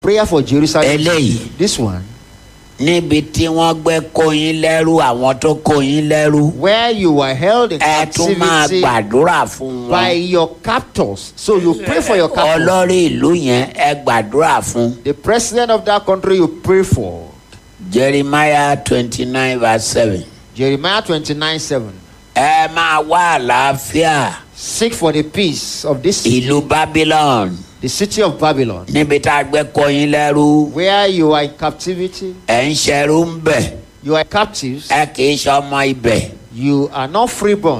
prayer for Jerusalem. eléyìí This one, níbi tí wọ́n gbé kóyin lẹ́rú àwọn tó kóyin lẹ́rú where you were held in ẹ tún máa captivity gbàdúrà fún by wọn your captors. So you pray for your captors. olórí ìlú yẹn ẹ gbàdúrà fún The president of that country you pray for. jeremiah twenty nine verse seven Jeremiah 29 7. ẹ máa wá àlàáfíà Seek for the peace of this city, ìlú babylon the city of Babylon, níbi tá a gbé kóyin lẹ́rú where you are in captivity. ẹ̀ ń ṣerú ń bẹ̀ You are captives. ẹ kì í ṣe ọmọ ibẹ̀ You are not freeborn.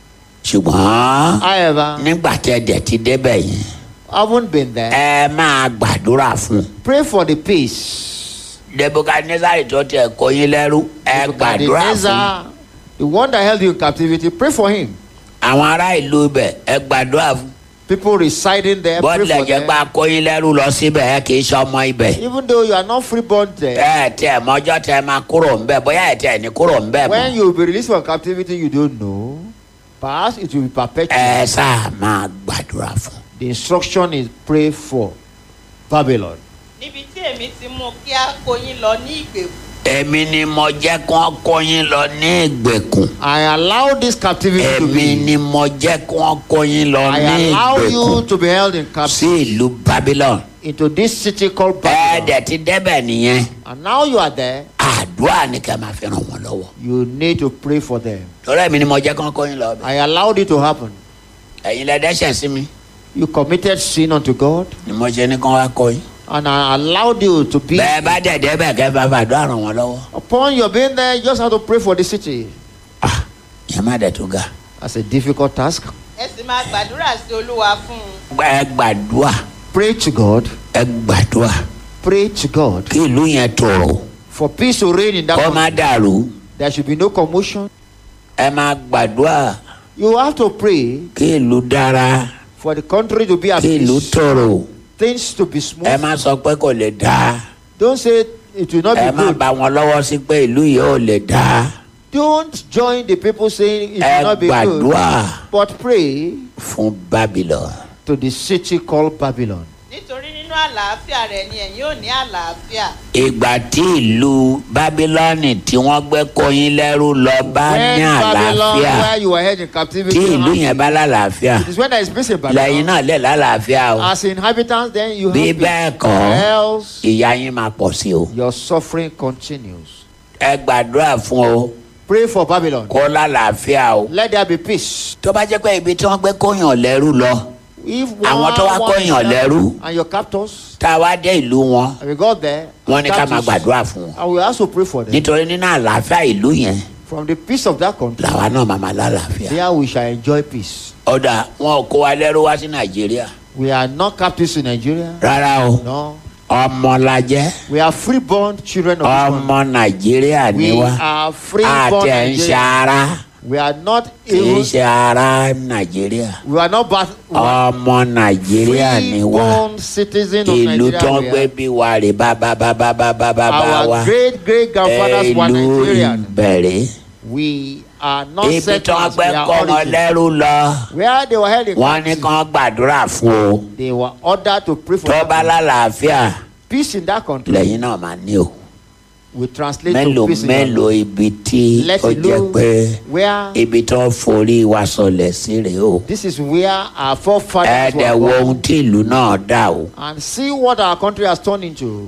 ṣùgbọ́n However, nígbà tẹ́ dẹ̀ ti débẹ̀ yẹn haven't been there. ẹ máa gbàdúrà fún Pray for the peace. nebukadnezari tó tẹ kóyin lẹ́rú ẹ gbàdúrà fún Nebuchadnezzar, the one that held you in captivity, pray for him. àwọn ará ìlú ibẹ̀ ẹ gbàdúrà fún People residing there, pray bọ́ọ̀lù for ẹ̀jẹ̀ gba them. kóyin lẹ́rú lọ síbẹ̀ ẹ kì í ṣe ọmọ ibẹ̀ Even though you are not freeborn there, ẹ tẹ mọ́jọ́ tẹ máa kúrò ńbẹ̀ bóyá ẹ tẹ ní kúrò ńbẹ̀ when mọ́ you will be released from captivity, you don't know. Perhaps it will be perpetual. ẹ sáà máa gbàdúrà fún. The instruction is pray for Babylon. níbi tí èmi ti mú kí á kó yín lọ ní ìgbèkùn èmi ni mo jẹ́ kí wọ́n kóyin lọ ní ìgbèkùn I allow this captivity to èmi be. ni mo jẹ́ kí wọ́n kóyin lọ I ní allow you ìgbèkùn to be held in sí captivity ìlú babylon into this city called ẹ Babylon. dẹ̀ ti débẹ̀ nìyẹn And now you are there, àdúrà ni kẹ́ máa fi ràn wọ́n lọ́wọ́ you need to pray for them. torí èmi ni mo jẹ́ kí wọ́n kóyin lọ bẹ̀ I allowed it to happen. ẹ̀yin lẹ dẹ́ṣẹ̀ sí mi You committed sin unto God, ni mo ṣe ní kí wọ́n wá kóyin and I allowed you to be. bẹ́ẹ̀ bá dẹ̀ débẹ̀ kẹ́ bá fàdúrà ràn wọ́n lọ́wọ́ Upon your being there, you just have to pray for the city. ah ìyẹn má dẹ̀ tó ga That's a difficult task. ẹ sì máa gbàdúrà sí olúwa fún un ẹ gbàdúrà Pray to God. ẹ gbàdúrà Pray to God kí ìlú yẹn tòrò for peace to reign in that kó má country. dàrú There should be no commotion. ẹ máa gbàdúrà You have to pray kí ìlú dára for the country to be at kí ìlú peace, tòrò things to be ẹ smooth. má sọ pé kò lè dáa Don't say it will not ẹ be má good. bá wọn lọ́wọ́ sí pé ìlú yìí ò lè dáa Don't join the people saying it ẹ will not be good. gbàdúrà But pray fún babylon to the city called Babylon. nítorí nínú àlàáfíà rẹ ni ẹ̀yin ò ní àlàáfíà ìgbà tí ìlú bábílọ́ọ̀nì tí wọ́n gbé kóyin lẹ́rú lọ bá When ní Babylon, àlàáfíà where you were held in captivity, tí ìlú yẹn bá lálàáfíà it is when there is peace in lẹ́yìn Babylon. náà lè lálàáfíà o As inhabitants, then you bí have bẹ́ẹ̀ peace. kọ́ Else, ìyà yín máa pọ̀ sí o your suffering continues. ẹ gbàdúrà fún o Pray for Babylon. kó lálàáfíà o Let there be peace. tó bá jẹ́ pé ibi tí wọ́n gbé kóyàn lẹ́rú lọ If Àwọn tó wá one- kóyàn one- lẹ́rú. and your captors, tá a wá dé ìlú wọn and we got there, wọ́n ní ká máa captives, gbàdúrà fún wọn and we also pray for them. nítorí nínú àlàáfíà ìlú yẹn From the peace of that country, làwa náà máa máa lálàáfíà. there we shall enjoy peace. ọ̀dà wọn ò kó wa lẹ́rú wá sí nàìjíríà We are not captives in Nigeria. rárá o No. ọmọ la jẹ́ We are freeborn children of this country. ọmọ nàìjíríà ni We wá are freeborn àti ẹ̀ ń ṣe Nigerians. ara We are not kì í even. ṣe ara nàìjíríà We are not but ọmọ nàìjíríà ni wá freeborn citizens of ìlú tó ń Nigeria. gbé we bí wa rè bábábábábábá are. wa Our great great grandfathers were ìlú Nigerian. ìbẹ̀rẹ̀ We are not ibi tó ń settlers. gbé We are kọ́ wọn origin. lẹ́rú lọ Where they were held in wọ́n ní captivity, kàn gbàdúrà fún o they were ordered to pray for tó bá them. lálàáfíà peace in that country. lẹ́yìn náà máa ní o We translate mélòó to peace in that mélòó country. ibi tí Let ó it jẹ́ know pé where ibi tó forí wa sọlẹ̀ sí rèé o this is where our forefathers ẹ̀ẹ́dẹ̀ were wo born. ohun tí ìlú náà dà o. and see what our country has turned into.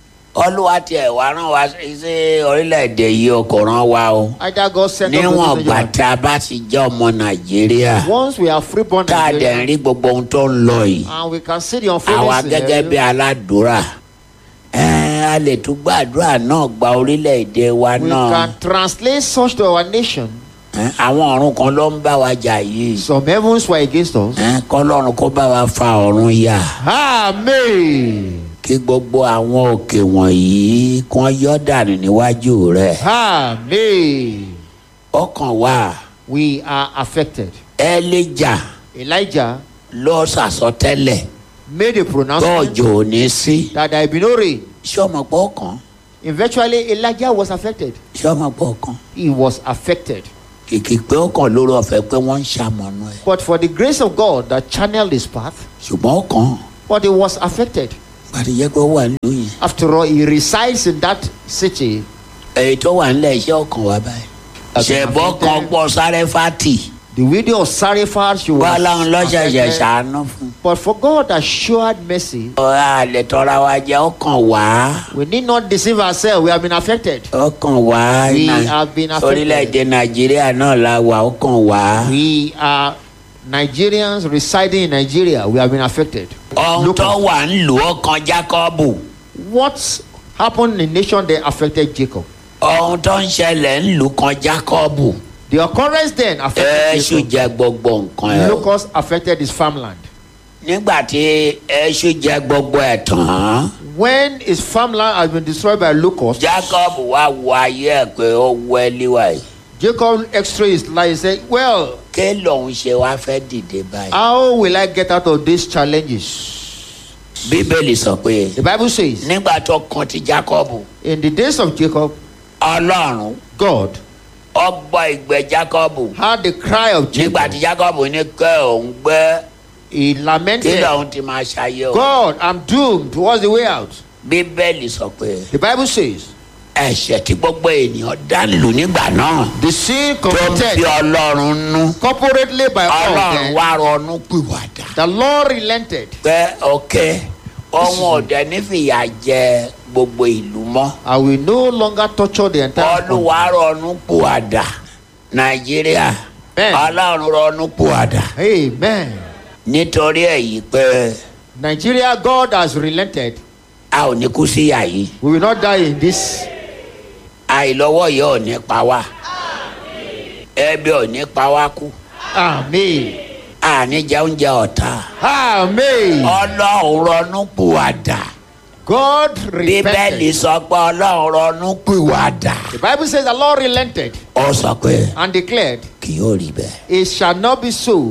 olúwa tiẹ̀ wá rán wa sí sí orílẹ̀-èdè yìí o kò rán wa o Either God sent us níwọ̀n to gbà this tá a bá ti jẹ́ ọmọ nàìjíríà Once we are freeborn tá a dẹ̀ ń Nigerians, rí gbogbo ohun tó ń lọ yìí and we can see the àwa unfolding gẹ́gẹ́ bí scenario, aládùúrà ẹ̀ a lè tún gbàdúrà náà gba orílẹ̀-èdè wa we náà can translate such to our nation. Ẹ̀, àwọn ọ̀run kan ló ń bá wa jà yìí Some heavens were against us. Ẹ̀, kọ́lọ́run kó bá wa fa ọ̀run yà Amen. kí gbogbo àwọn òkè wọ̀nyí kán yọ́ dànù níwájú rẹ̀ Amen. ọkàn wa We are affected. Elijah Elijah lọ sàsọtẹ́lẹ̀ made a pronouncement tọ́jọ́ ò ní sí that there will be no rain. sọmọ pọ̀ kan Eventually, Elijah was affected. sọmọ pọ̀ kan He was affected. kìkì pé ó kàn lórí ọ̀fẹ́ pé wọ́n ń ṣamọ̀nà ẹ̀ But for the grace of God that channeled his path, ṣùgbọ́n ó kàn but he was affected. pàtó jẹ́ pé ó wà nílùú yẹn. After all, he resides in that city. èyí tó wà nílẹ̀ iṣẹ́ ọkàn wa báyìí. ṣẹ̀bọ́ kan gbọ́ sáré fati. The widow of Sarifat, she was. wọ́n láwọn lọ́sẹ̀ṣẹ̀ affected. ṣàánú fún. But for God assured mercy, ọ̀rá àlẹ́ tọ́ra wa jẹ́ ọkàn wá. we need not deceive ourselves. We have been affected. ọkàn wá. We Nà- have been affected. orílẹ̀-èdè nàìjíríà náà la wà ọkàn wá. We are Nigerians residing in Nigeria. We have been affected. ohun Look tó at wà ń lù ọkàn jákọ́bù. what happened in the nation that affected Jacob. ohun tó ń ṣẹlẹ̀ ń lù kan jákọ́bù. The occurrence then affected èṣù Jacob. jẹ gbogbo nǹkan ẹ̀. o. Locust affected his farmland. nígbà tí èṣù jẹ gbogbo ẹ̀ tán. When his farmland has been destroyed by locusts, jacob wá wo ayé ẹ̀ pé ó wẹ́lí wáyé. Jacob x-ray his life. He said, Well, ké lòun ṣe wá fẹ́ dìde báyìí. how will I get out of these challenges? bíbélì sọ pé The Bible says, nígbà tó kan ti jacob in the days of Jacob, ọlọ́run God ọgbọ́ ìgbẹ́ jacob heard the cry of nígbà Jacob. tí jacob ní kẹ́ òun gbẹ́ He kí lamented, lòun ti máa ṣayé o. God, I'm doomed. What's the way out? bíbélì sọ pé The Bible says, ẹ̀ṣẹ̀ tí gbogbo ènìyàn dá lù nígbà náà the sin tó ń fi committed ọlọ́run nú corporately by all ọlọ́run them, wá ronú pìwàdà. the Lord relented. pé ọ̀kẹ́ ọmọ ọ̀dẹ nífìyà jẹ gbogbo ìlú mọ́. I will no longer torture the entire country. olúwa ronú pìwàdà nàìjíríà Bẹ́ẹ̀ni. ọlọ́run ronú pìwàdà Amen. nítorí èyí pé Nigeria, God has relented. a ò ní kú síyà yìí We will not die in this. àìlọ́wọ́ yìí ò ní pa wá ẹbí ò ní pa wá kú Amen. àní jẹ oúnjẹ ọ̀tá Amen. ọlọ́run ronú pìwàdà God bíbélì repented. sọ pé ọlọ́run ronú pìwàdà The Bible says the Lord relented ó sọ pé and declared, kì yóò rí bẹ́ẹ̀. It shall not be so.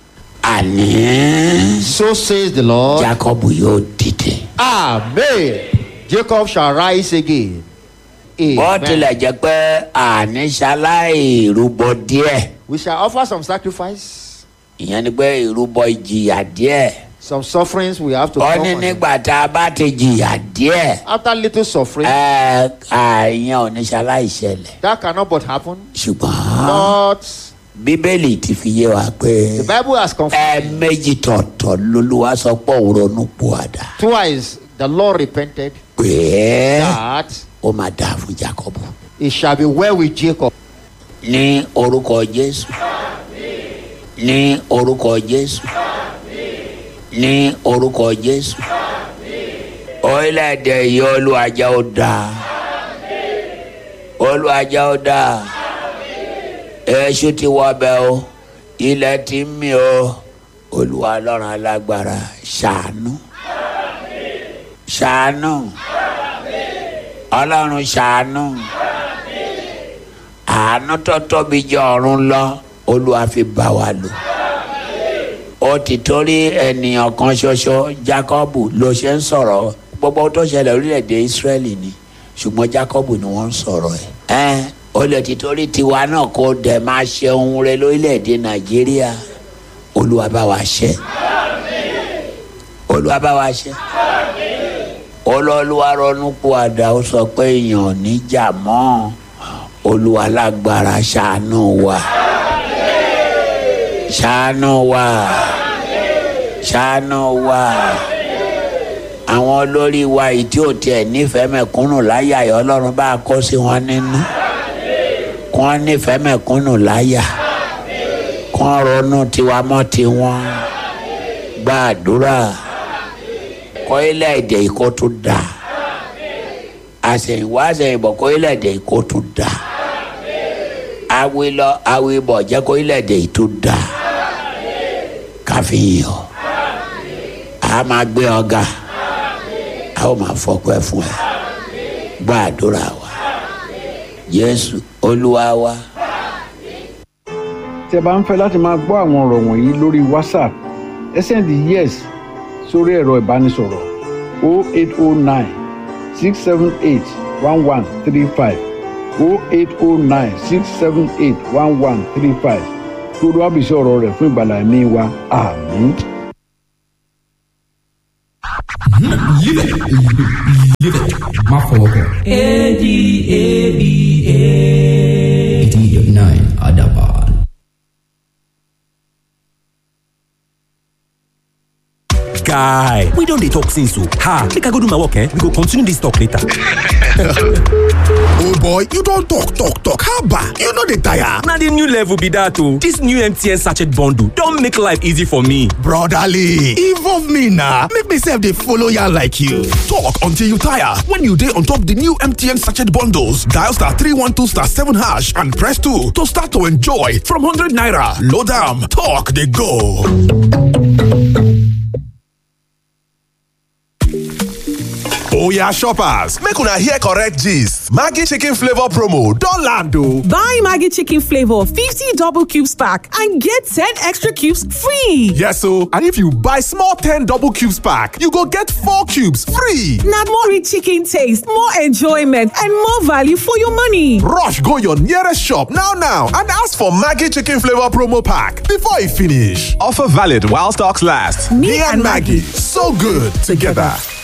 àní So says the Lord. jacob yóò dìde. Amen. Jacob shall rise again. bó Amen. tilẹ̀ jẹ́ pé àní ṣaláì rúbọ díẹ̀ We shall offer some sacrifice, ìyẹn ni pé ìrúbọ ìjìyà díẹ̀ some sufferings we have to ó come ní on. nígbà tá a bá ti jìyà díẹ̀ After little suffering, ẹ àìyàn ò ní ṣaláì ṣẹlẹ̀ that cannot but happen. ṣùgbọ́n But bíbélì ti fi yé wa pé the Bible has confirmed ẹ̀ẹ̀mejì tọ̀tọ̀ lolúwa sọ pé òun ronú pòàdà twice the Lord repented pé that ó máa dáa fún jacob it shall be well with Jacob. ní orúkọ jésù ní orúkọ jésù ní orúkọ jésù orílẹ̀-èdè yìí olùwàjà ó dáa olùwàjà ó dáa èṣù ti wọ ọbẹ̀ o ilẹ̀ ti ń mì o olùwà ọlọ́run alágbára ṣàánú ṣàánú ọlọ́run ṣàánú àánú tó tóbi jẹ ọ̀run lọ olúwa fi bá wa lò ó ti torí ènìyàn kan ṣoṣo jacob ló ṣe ń sọ̀rọ̀ gbogbo ohun tó ṣẹlẹ̀ orílẹ̀-èdè israẹli ni ṣùgbọ́n jacob ni wọ́n ń sọ̀rọ̀ ẹ̀ ẹ́ ó lè ti torí tiwa náà kó dẹ̀ máa ṣe ohun rẹ lórílẹ̀-èdè nàìjíríà olúwa bá wa ṣe olúwa bá wa ṣe olólùwà ronú pòàdà ó sọ pé èèyàn ò ní jà mọ́ olúwa lágbára ṣàánú wa ṣàánú wa ṣàánú wa àwọn olórí wa yìí tí ò tiẹ̀ nífẹ̀ẹ́ mẹ̀kúnnù láyà yìí ọlọ́run bá a kó sí wọn nínú kí wọ́n nífẹ̀ẹ́ mẹ̀kúnnù láyà kí wọ́n ronú tiwa mọ́ tiwọn gbàdúrà kọ́ ilẹ̀-èdè yìí kó tún dà àṣẹ̀yìnwá àṣẹ̀yìnbọ̀ kọ́ ilẹ̀-èdè yìí kó tún dà awilọ awibọ̀ jẹ́ kó ilẹ̀-èdè yìí tún dà káfíyàn a máa gbé ọ̀gá a ó máa fọkọ ẹ fún ẹ gbàdúrà wa Jésù Olúwa wa. tí ẹ bá ń fẹ́ láti máa gbọ́ àwọn ọ̀rọ̀ wọ̀nyí lórí whatsapp ẹ sẹ́ndì yes sórí ẹ̀rọ ìbánisọ̀rọ̀ 0809 678 1135 0809 678 1135 kí olúwa bìí sí ọ̀rọ̀ rẹ̀ fún ìgbàlá ẹ̀mí wa àmín. Live it. Live it. Má fọwọ́ kàn. A-D-A-B-A. 89 Adaban. guy we don dey talk since o ha make i go do my work eh we go continue this talk later. oh boy you don talk talk talk haba you no dey tire. na the new level be that o this new mtn sachet bundle don make life easy for me. brotherly involve me na make me sef dey follow yarn like you. talk until you tire when you dey on top the new mtn sachet bundles dial star three one two star seven hash and press two to start to enjoy from hundred naira load am talk dey go. Oya shoppers, make una hear correct gist. Maggi chicken flavor promo don land o. Buy Maggie Chicken Flavor 50 double cubes pack and get 10 extra cubes free. Yes o, and if you buy small 10 double cubes pack, you go get 4 cubes free. Now more rich chicken taste, more enjoyment, and more value for your money. Rush go your nearest shop now now and ask for Maggi chicken flavor promo pack before e finish. Offer valid while stocks last. Me and Maggie, so good together.